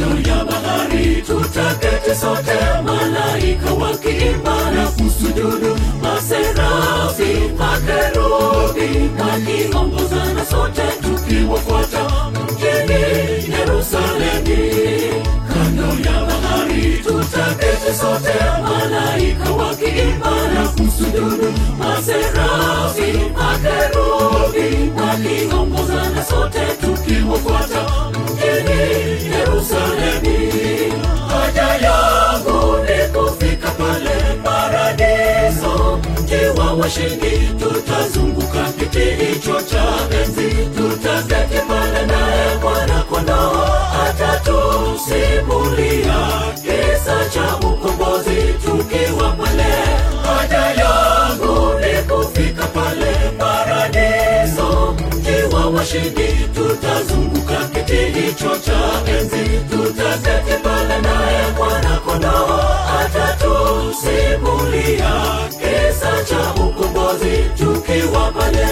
kando ya bahari tutaketi sote, malaika wakiimba na kusujudu, maserafi, makerubi wakiongozana sote tukiwafuata mjini Yerusalemi. Kando ya bahari tutaketi sote, malaika wakiimba na kusujudu, maserafi, makerubi wakiongozana sote tukiwafuata mjini Yerusalemi. Haja yangu ni kufika pale paradiso, mji wa washindi. Tutazunguka kiti hicho cha enzi, tutaketi pale naye Bwana Kondoo atatusimulia kisa cha ukombozi tukiwa pale. Haja yangu ni kufika pale paradiso, mji wa washindi. Tutazunguka kiti hicho cha enzi, tutaketi pale naye Bwana Kondoo atatusimulia kisa cha ukombozi tukiwa pale.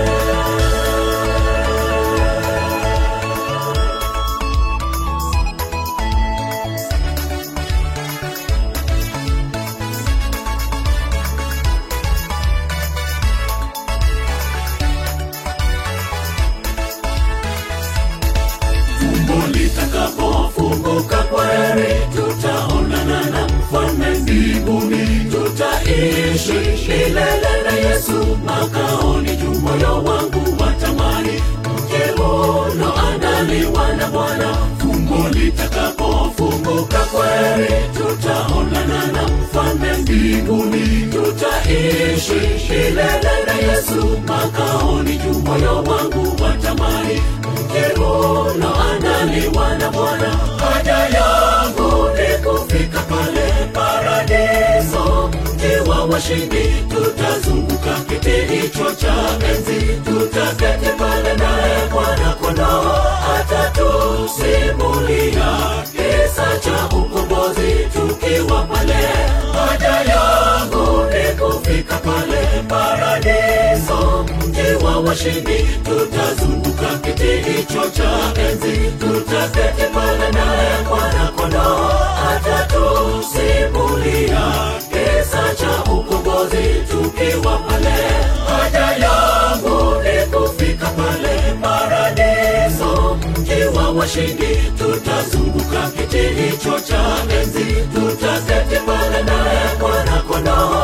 Tumbo litakapofunguka kweli, tutaonana na mfalme mbinguni, tutaishi milele na Yesu makaoni juu. Moyo wangu watamani mji uloandaliwa na Bwana. Tumbo litakapofunguka kweli, tutaonana na mfalme mbinguni, tutaishi milele na Yesu makaoni juu. Moyo wangu watamani mji uloandaliwa na Bwana. Haja yangu ni kufika pale paradiso, mji wa washindi. Tutazunguka kiti hicho cha enzi, tutaketi pale naye Bwana Kondoo atatusimulia kisa cha ukombozi tukiwa pale. Haja yangu ni kufika pale paradiso, mji wa washindi. Tutazunguka kiti hicho cha enzi, tutaketi pale naye Bwana Kondoo atatusimulia kisa cha ukombozi tukiwa pale. Haja yangu ni kufika pale paradiso, mji wa washindi. Tutazunguka kiti hicho cha enzi, tutaketi pale naye Bwana Kondoo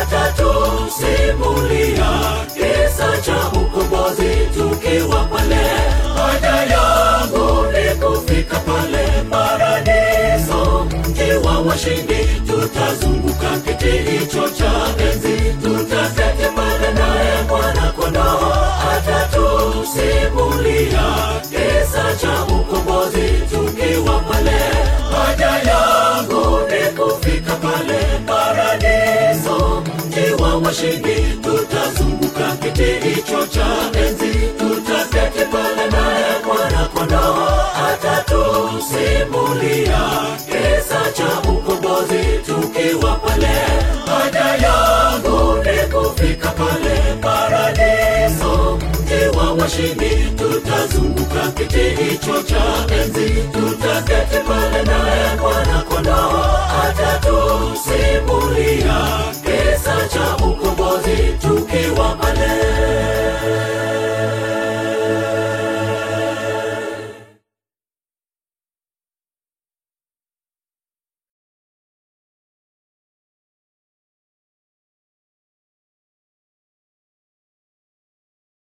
atatusimulia kisa cha ukombozi tukiwa pale. Haja yangu ni kufika pale paradiso, mji wa washindi. Tutazunguka kiti hicho cha enzi, tutaketi pale naye Bwana Kondoo atatusimulia kisa cha ukombozi tukiwa pale. Haja yangu ni kufika pale paradiso, mji wa washindi. Tutazunguka kiti hicho cha enzi, tutaketi pale naye Bwana Kondoo atatusimulia kisa cha ukombozi tukiwa pale. Haja yangu ni kufika pale paradiso, mji wa washindi. Tutazunguka kiti hicho cha enzi, tutaketi pale naye Bwana Kondoo atatusimulia kisa cha ukombozi tukiwa